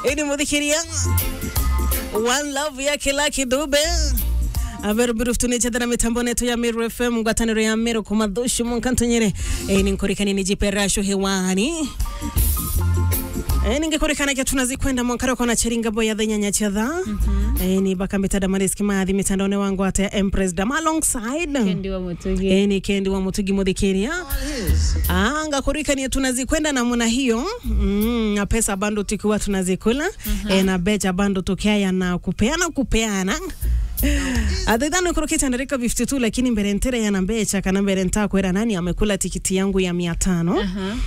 ini muthikiria one love yake Lucky Dube aberubiru tunechethera mitambo netu ya Meru FM ngwataniro ya Meru kumathushu munkantonyere e, ninkurikani nijiperasho hewani E, ningekurikana kia tunazikwenda mwankaro kona cheringa boya the nyanya chadha mm -hmm. e, ni bakambita damariski mathi mitandaoni wangu ate Empress Dam alongside Kendi wa Mutugi. e, ni kendi wa mutugi muthikiria anga kurikania tunazikwenda namna hiyo mm, na pesa bando tukiwa tunazikula uh-huh. e, na becha bando tukiaya na kupeana kupeana athithano kurukite ndarika 52 lakini mbere ntere yana mbecha kana mbere nta kwera nani amekula tikiti yangu ya mia tano Aha,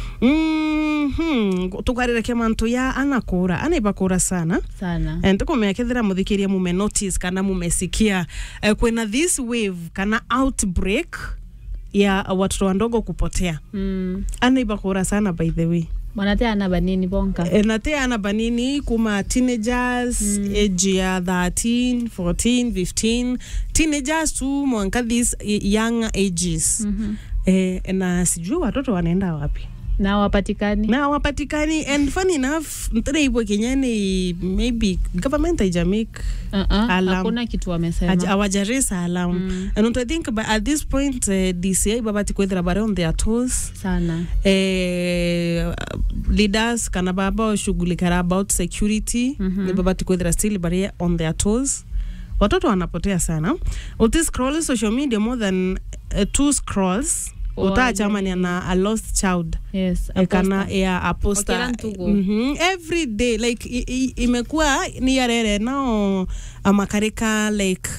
mm-hmm. tukwarire mantu ya anakura anaiba kura sana sana Eh, ntikumekethira muthikiria mume notice kana mumesikia eh, kwena this wave kana outbreak ya watoto wandogo kupotea mm. anaiba kura sana by the way mwanate ana banini bonka e, na te ana banini kuma teenagers mm. age ya 13 14 15 teenagers tu mwanka these young ages Mhm. e, na sijui watoto wanaenda wapi na wapatikani na wapatikani and funny enough ntireibwe kenyani maybe government haijamake uh-uh. Alam. hakuna kitu Aj- wamesema awajarisa alam Mm. and I think by, at this point uh, DCI babati kwethira bare on their toes sana eh, leaders kana baba oshughulikara about security Mhm. ni babati kwethira still bare on their toes watoto wanapotea sana uti scroll social media more than uh, two scrolls Oh, utachamania na a lost child yes Eh, kana aposta. ya aposta Okera ntugu. mm every day like i, i, imekuwa ni yarere nao amakarika like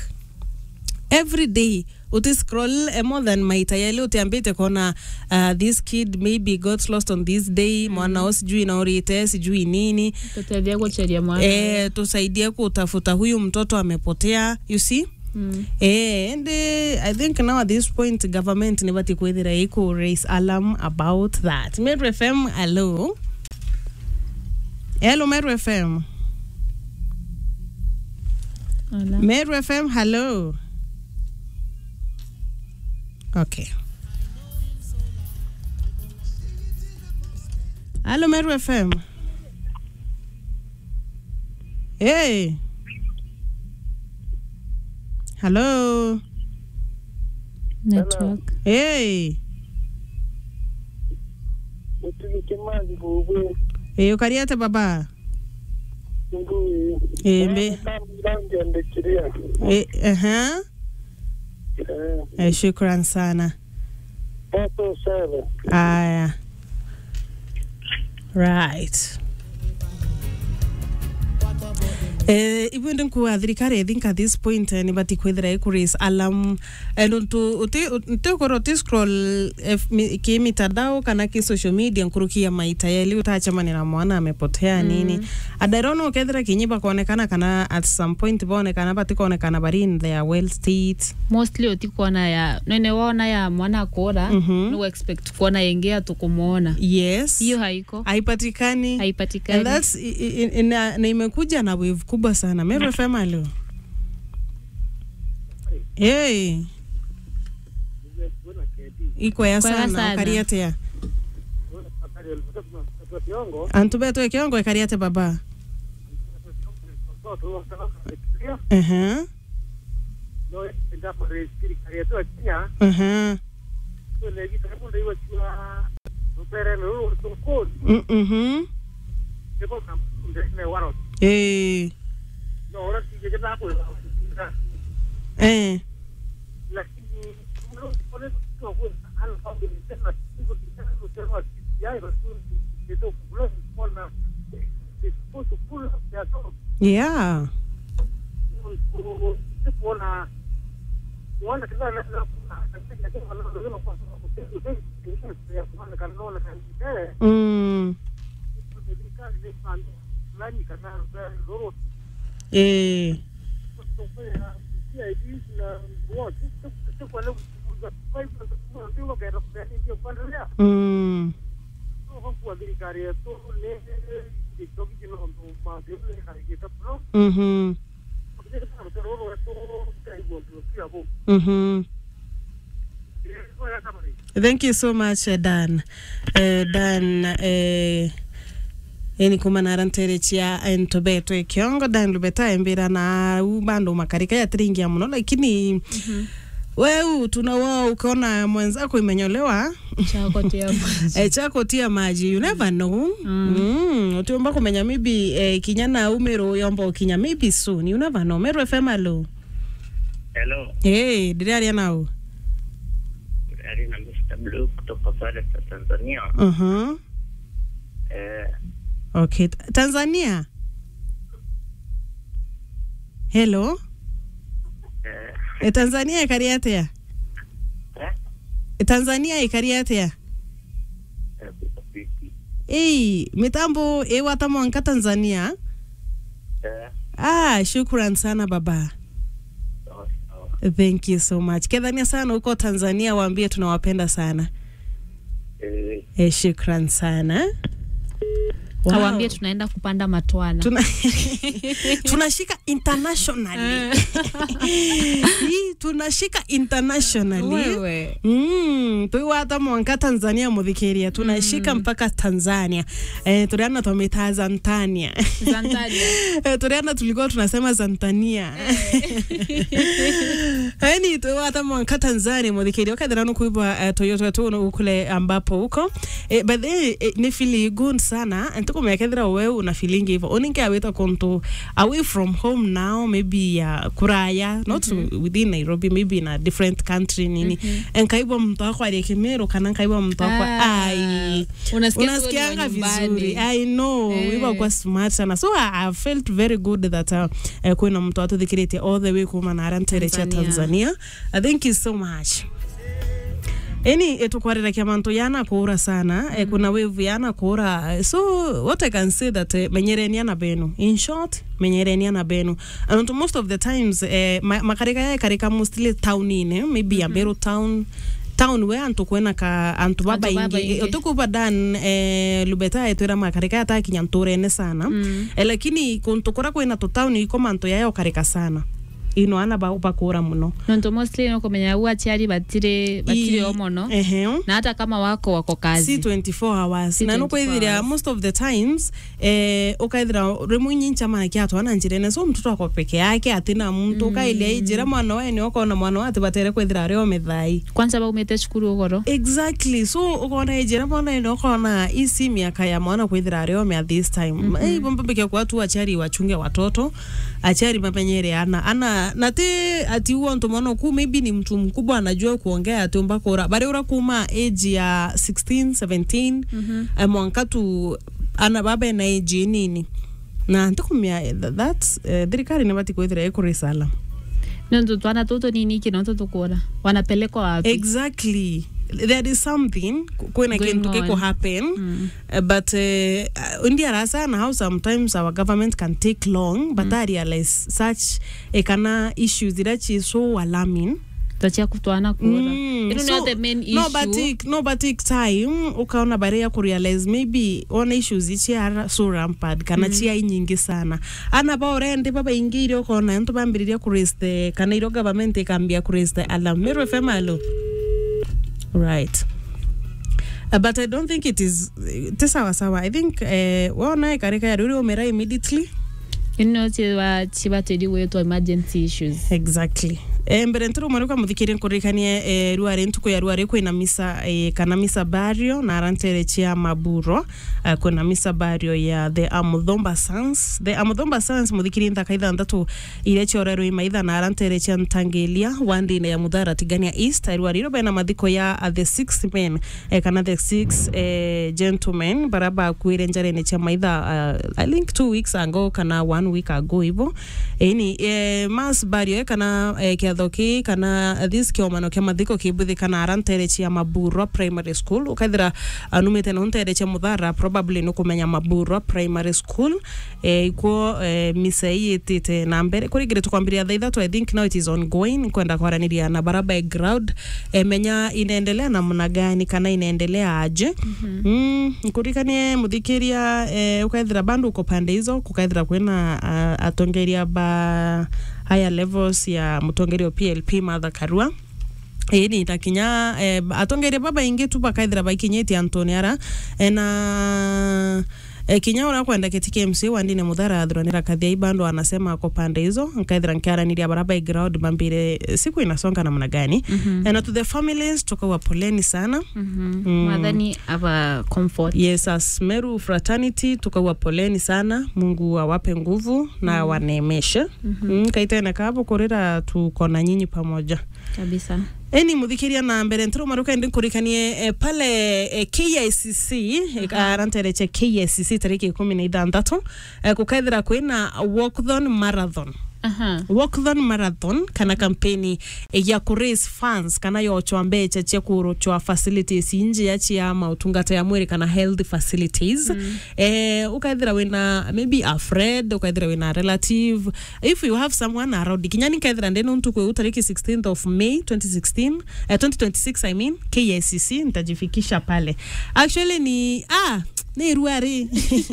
every day uti scroll eh, more than maita yale utiambite kona uh, this kid maybe got lost on this day mwana o sijui naorite sijui nini tuteithie guceria mwana eh, tusaidie kutafuta huyu mtoto amepotea you see mm. Eh, and uh, I think now at this point government ni bati kwethira iko raise alarm about that. Meru FM, hello. Hello Meru FM. Ala. Meru FM, hello. Okay. Hello Meru FM. Hey. Hello. network Hey. utigike mazi bubwe Eh, ukariate baba. nguyi Eh, mbe. ndangendekiria Eh, aha. Eh, shukran sana. pato sana Aya. Right. Eh, ibwende nkuwa thirikari i think at this point eh, nibati kwithira ikuris alam eh, ntu uti uti ukoro uti scroll eh, mi- ki mitandao kana ki social media nkurukia maita yeli utachamani na mwana amepotea nini adairona ukethira kinyi bakonekana kana at some point bonekana bati konekana bari in their well state mostly utikuona ya nene wona ya mwana kura Mhm. no expect kuona yengea tukumuona yes hiyo haiko haipatikani and haipatikani that's i- i- i- na, na imekuja na wave kubwa sana Meru FM leo hey. iko ya Kwega sana sana. ukariatea kiongo antubetwe kiongo ikariate baba uh-huh. noendaparesikirikariatoa kinya Uh-huh. negitaimundaivachua rupereme urusukuni Mm-hmm. ikokamundene waro Eh. noora tigegetako Eh. lakini Yeah. Mm. Eh. Mm. Mm-hmm. Mm-hmm. Thank you so much, uh, Dan. Uh, Dan, uh, eni kumana aranterechia entobeto ekiongo dan lubeta embira na u bando makarika ya tringia muno lakini weu tunawa ukaona mwenzako imenyolewa chako tia e, chako tia maji you never know mm. mm. utiomba kumenya maybe e, kinyana umero yomba ukinya maybe soon you never know mero fm alo Hello, hey, diraria nao Ali na Mr. Blue kutoka pale sa Tanzania. uh-huh. Eh, okay tanzania hello eh, e, tanzania ikari atia eh, e, tanzania ikari atia eh, kuko vipi? ei mitambo ewata mwanka tanzania Eh, ah shukran sana baba sawa sawa. thank you so much kedhania sana huko tanzania waambie tunawapenda sana Eh, e, shukran sana Wow. awambie tunaenda kupanda matwana Tuna tunashika internationally Hii, tunashika internationally wewe Mm, twiwata mwanka tanzania muthikiria tunashika mpaka tanzania eh, turiana twamita zantania Zantania. Eh, turiana tulikuwa tunasema zantania yani twiwata mwanka tanzania muthikiria ukathira nukuibwa uh, toyota tu kule ambapo huko eh, but then eh, ni fili good sana ntikumekethira we una feeling hivyo uninke awita kuntu away from home now maybe ya kuraya not within nairobi maybe in a different country nini enkaibwa mtu wako aliekimero kana nkaibwa mtu wako Ah, ai unasikia tu unasikianga ukiwa nyumbani. vizuri i know Eh. wiwa kwa smart sana so I, I felt very good that uh, uh, kwina mtu atuthikiritie all the way kuma naranterecha Tanzania. tanzania uh, thank you so much eni etukwarirakia mantu yana kuura sana mm. e, kuna wevu yana kuura so what i can say that eh, menyereniana benu in short menyereniana benu and most of the times eh, ma, makarika yae karika mostly townine maybe mm -hmm. amberu town town we antu kwena ka antu baba Antu baba ingi ingi. utukuba dan eh, lubeta etwira makarika yatakinya nturene sana Mm. eh, lakini kuntu kura kwina tutauni iko mantu yayo karika sana ino ana ba- bakura muno nontu mostly nukumenya u aciari batire batire I- o mono ehe na hata kama wako wako kazi si 24 hours Si na 24 nukwithira hours. most of the times eh, ukaithira rimwe nyincha mana kiatwana njirene so mtoto ako peke yake atina mtu ukailia ijira mwana wae ukona mwana wati batere kwithira ario mithai kwanza baumite cukuru ugoro exactly so ukona ijira mwana ene ukona isi miaka ya mwana kwithira ario mea this time mm -hmm. hey, bombebeke kwa tu achari wachunge watoto achari mamenyere ana ana nati ati huo mtu mwana ku maybe ni mtu mkubwa anajua kuongea ati mpaka ura bari ura kuma age ya 16 17 mm -hmm. mwanka tu ana baba na age nini na ntikumia th- that's uh, thirikari nibati kwithira ikurisala nontu twana tutu nini kinontu tukura wanapelekwa wapi exactly there is something kwina Going kintu kiko on. happen mm. uh, but uh, ndiara sana how sometimes our government can take long but i realize such uh, kana issues irachi so alarming tachia kutwana kura Mm, ino so, nio the main issue no but take, no but take time ukaona bare ya kurealize maybe ona issues ichi ara so rampant kana mm. chia nyingi sana ana ba orende baba ingiri ukona ntu bambiriria kuraise the kana iro government ikambia kuraise the alarm mero fm alo right Uh, but I don't think it is ti sawa sawa I think uh, wona ikarika ya ruri umera immediately ino chiba chibatedi gwitwa emergency issues exactly e, mbere ntiri mwarikwa muthikirie nkurikanie e, ruare ntuku ya ruare kwina misa e, kana misa bario na arantere chia maburo uh, kwina misa bario ya the amuthomba sons the amuthomba sons muthikirie nthaka ithanthatu iria ciorerwo imaitha na arantere chia ntangelia wandine ya muthara tigania east ruare iro bena mathiko ya uh, the six men e, kana the six e, gentlemen bara bakuire njarene chia maitha uh, i think two weeks ago kana one week ago ivo ini e, mas bario e, kana e, kiatho ki kana this kiomano kia mathiko kibuthi kana arantere chia maburwa primary school ukaithira anumite na untere chia muthara probably nukumenya maburwa primary school e, ikuo e, misa iyitite na mbere kurigire tukwambiria thaa ithatu i think now it is ongoing kwenda kwaraniria na baraba e ground e, menya inaendelea namna gani kana inaendelea aje mm-hmm. mm, nkurikanie muthikiria e, ukaithira bandu uko pande hizo kukaithira kwina uh, atongeria ba higher levels ya mutongeria wa plp martha karua ini takinya eh, atongeria baba ingi tu bakaithira baikinyitie antoni ara eh, na e, kinya ura kwenda kiti KMC wandine muthara thuranira kathia ibando anasema ako pande hizo nkaithira nkiaraniria bara background mambire siku inasonga namna gani Mhm. na to the families tukawa poleni sana Mhm. Mm. Mwathani aba comfort. yes as Meru fraternity tukawa poleni sana mungu awape nguvu na waneemeshe mm, kaitene kabo kurira tuko na nyinyi pamoja Kabisa. eni muthikiria na mbere ntiro maruka ndi kurikanie e, pale e, KICC e, arantereche KICC tariki ikumi na ithanthatu e, kukaithira kwina walkathon marathon Aha. walkathon marathon kana kampeni e, ya ku raise funds kana yochwa mbecha cia kurochwa facilities inji ya chia mautungata ya mwiri kana health facilities mm. e, ukaithira wina maybe a friend ukaithira wina a relative if you have someone around kinyani kaithira ndene untu kwe utariki 16th of May 2016 eh, 2026 I mean KICC nitajifikisha pale actually ni ah ni ruari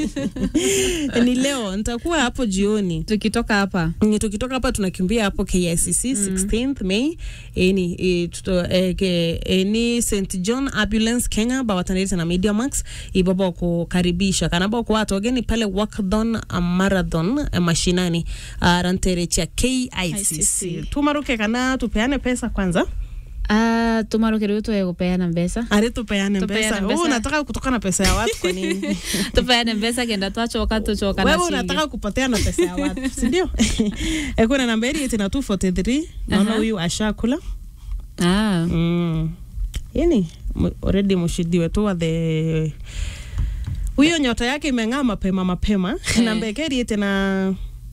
ni leo nitakuwa hapo jioni Tukitoka hapa. Ni tukitoka hapa tunakimbia hapo KICC 16th May eni e, tuto, e, ke, e, ni St John Ambulance Kenya bawatanirite na Media Max ibaba kukaribisha kana bako watu wageni pale Walkathon uh, Marathon uh, mashinani uh, rantere cha KICC ICC. tumaruke kana tupeane pesa kwanza Ah, tumarukire utwe kupeana mbesa. ari tupeane Tupeane pesa pesa. wewe unataka kutoka na pesa ya watu kwa nini tupeane mbesa kenda twachoka tuchoka na wewe chingi. unataka kupotea na pesa ya watu si ndio Eh, kuna namba iri iti na 243 naona Aha. huyu ashakula Ah. mm. yani mu- already mshidi wetu wa the huyo nyota yake imeng'aa mapema mapema namba yake iriite na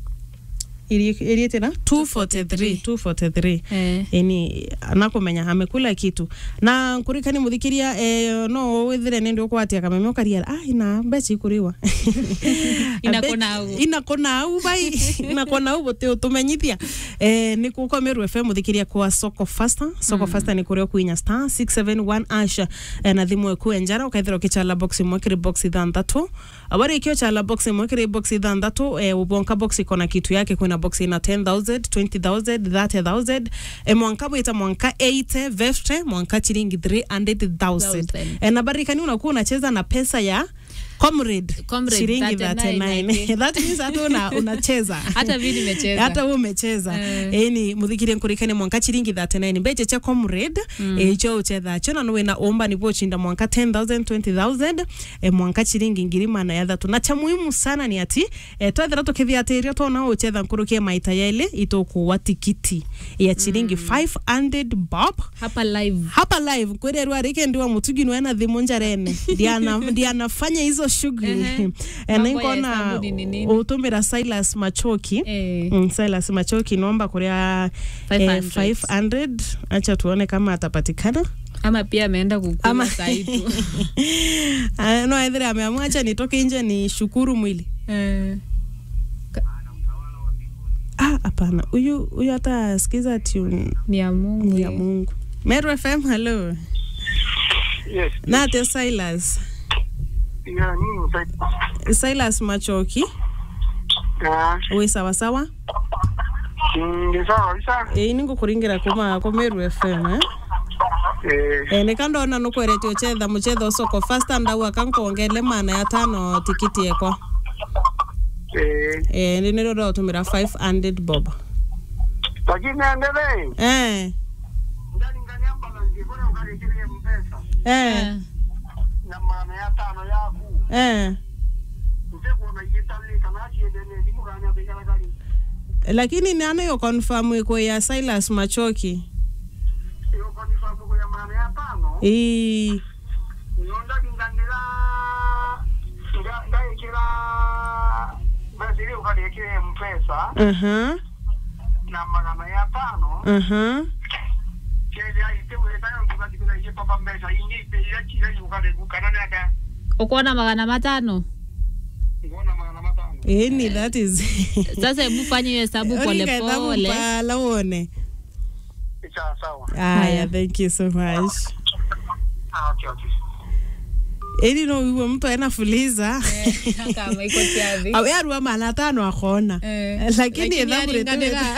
iri- iriite na 243 243 Eh. yani nakumenya amekula kitu na nkurikani muthikiria eh, no withire nindi ukwatia kameme ukaria ah ina mbeca ikuriwa Inakona au. inakona au bai inakona au bote utumenyithia eh, ni kukomeru FM muthikiria kwa soko fasta soko fasta ni kuria kuinya star 671 asha eh, na thimu eku enjara ukaithira ukichala box imwe kiri box ithanthatu abari ikio chala box imwe kiri box ithanthatu eh, ubonka box ikona kitu yake kuna box ina 10000 20000 30000 eh, mwanka bwita mwanka 8 vefte mwanka chiringi 300000 Thousand. eh, na barikani unakuwa unacheza na pesa ya comrade, Comrade, shilingi 39, 39 that means hata una, unacheza Hata mimi nimecheza. hata wewe umecheza Eh. eni muthikire nkurikane mwanka chiringi 39 mbeche cha comrade mm. icho uchetha cho na wina omba nipo chinda mwanka 10000 20000 e, mwanka chiringi ngiri mana ya thatu na cha muhimu sana ni ati e, twethera tukithia atirio tona uchetha nkurukie maita yaili itokuwa tikiti ya chiringi 500 bob hapa live hapa live kwererwa rike ndiwa mutugi nwena thimu njarene ndiana ndianafanya hizo shughuli Ehe. e, Mambo ya ninkona hesabu ni nini? utumira Silas Machoki eh, Mm, Silas Machoki nomba kuria 500. eh, 500 acha tuone kama atapatikana ama pia ameenda kukula Ama- saitu Ah, no aithire ameamua acha nitoke nje ni shukuru mwili eh, ah hapana huyu huyu hata sikiza tune ni ya Mungu ni ya Mungu Meru FM hello Yes. nate Silas Ya, nini msaidi? Silas Machoki Ya, we sawa sawa mm, ni sawa kabisa. ĩĩ nĩ ngũkũringĩra kuma kũ Meru FM eh? Eh, Eh, nĩ kandona nũkwerete ũchetha mũchetha ũcoko fasta ndau akankongele mana ya tano tikiti ekwa eh, eh, nĩ nĩrĩo ũratũmĩra 500 bob lakini endelee. eh, Ndani ngani ambulance kule ukalikirie mpesa eh, na maana ya tano yaku. eh. Mteko unaigitalika na achiendele simu gani abigala kali. lakini nani yo confirm iko ya Silas Machoki Iyo kwa nifamu kwa maana ya tano. ii Nionda kingandila nga ngaikira basiri ukalikirie mpesa aha na magana ya tano. aha Kile aite wetayo tukakikuna iye papa mbesa ingi pe ya kile yukale kukana naka. ukuona magana matano Ngona magana matano. ĩni that is sasa hebu fanya hiyo hesabu polepole pala uone Sawa sawa. aya thank you so much Ah, okay okay. ĩni no wiwe mtu aena fuliza kama iko tiathi awe arua mana tano akona Eh, lakini lakini ethabure aringanĩra.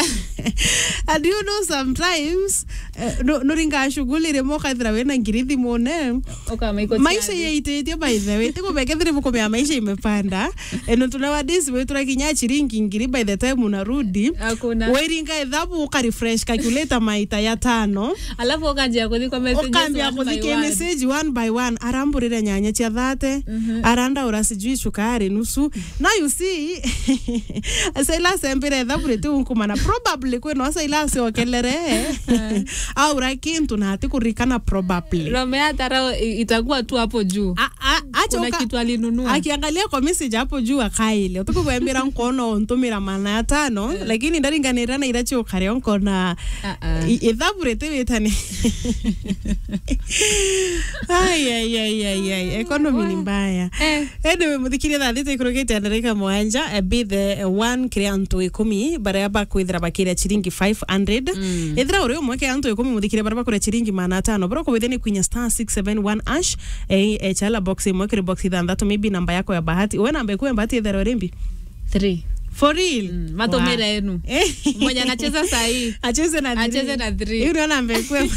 and you know sometimes uh, no, nuringa shughuli rimo kaithira wina ngiri thimune Ukamaiko maisha tiari. yaitĩtie by the way tikubekethire mukomea maisha imepanda eno tunawadisi wetura kinya chiringi ngiri by the time unarudi Hakuna. wairinga ithabu ukarefresh calculator maita ya tano alafu ukanjia kuthi kwa messages ukambia one by kuthike one. message one by one aramburire nyanya cia thate arandaura sijui cukari nusu na you see asaila sembire thaburite unkumana probably kwino asaila asiokelere aura kintu na hati kurikana probably Rome hatara itakuwa tu hapo juu A- a- acha kuna uka- kitu alinunua akiangalia kwa message hapo juu akaile utukubwembira nkono ntumira mana ya tano lakini ndaringanira na irachi ukare nkona Ah, ah. ithaburite witani ayayayayay economy ni mbaya Eh. anyway muthikiria thaa thita ikurugite ndarika mwanja eh, be the one kiria antu ikumi baria bakwithira bakiria chiringi 500 ithira uri umwe kiria antu ikumi muthikiria baria bakuria chiringi mana tano baria kuwithia ni kwinya star 671 ash eh, eh, chala box imwe kiri box ithanthatu maybe namba yako ya bahati uwe namba ikuwe bahati ithera rimbi Three. for real Mm, matomera yenu Eh. mmoja anacheza sahii acheze na Acheze na three. hiyo ndio namba ikwe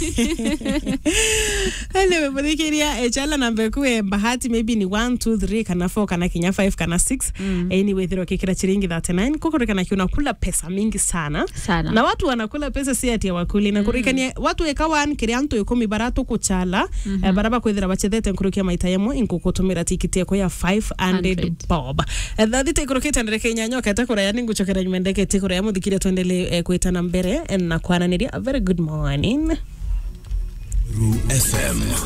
anyway muthikiria echala namba ikwe bahati maybe ni 1 2 3 kana 4 kana kinya 5 kana 6 anyway thiro kikira chiringi 39 kukurikana kiuna kula pesa mingi sana Sana. na watu wanakula pesa si ati wakuli na kurikania watu ekawan kiria antu ikumi baratu kuchala eh, baraba kwithira bachethete nkurukia maita yamwe inkukutumira tikiti yako ya 500 100. bob Eh, thathite ikurukite ndereke nyanyoka etakuraya ninguchokera nyumendeke tikuraya muthikire tuendele eh, kwitana mbere eh, na kwananiria a very good morning Ru FM